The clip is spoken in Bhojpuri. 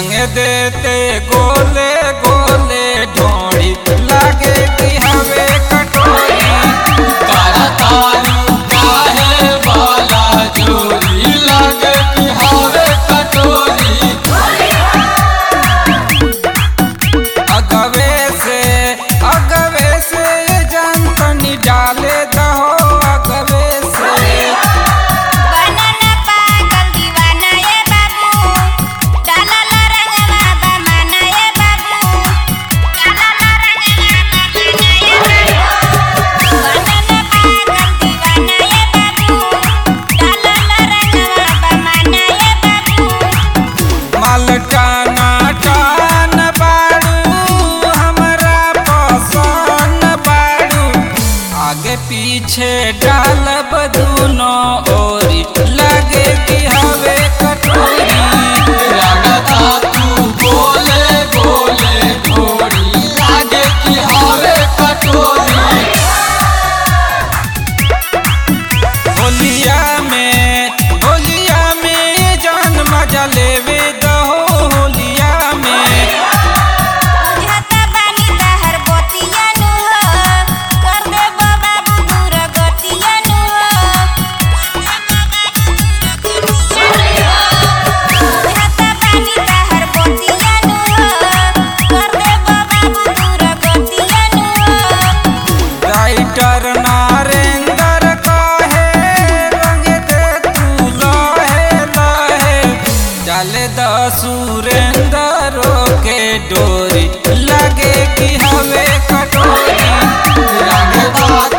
रंग देते गोले गोले ढोड़ी लागे कि हवे कटोरी तारू काहे वाला चोरी लागे कि हवे कटोरी अगवे से अगवे से जान तनी डाले दहो अगवे से बनाना पागल दीवाना ये बाबू डाला ला रंगवा बमाना ये बाबू डाला ला रंगवा बमाना ये बाबू बनाना पागल दीवाना ये बाबू डाला ला रंगवा बमाना ये बाबू मालटाना टान बाड़ू हमरा पसंद बाड़ू आगे पीछे डालब दूनो ओरी लगे कि हवे कटोरी लगता तू बोले बोले ढोरी लागे कि हवे कटोरी होलिया में होलिया में जान मजा लेवे दहो होलिया में बुझता बानी तहर बतिया नु हो कर दे बाबू दूर गतिया नु हो बुझता बानी तहर बतिया नु हो कर दे बाबू दूर गतिया नु हो राइटर नारेंद्र कहे रंग दे तू लहे लहे डाले द सुरेंद्र के डोरी लगे कि हवे कटोरी लगता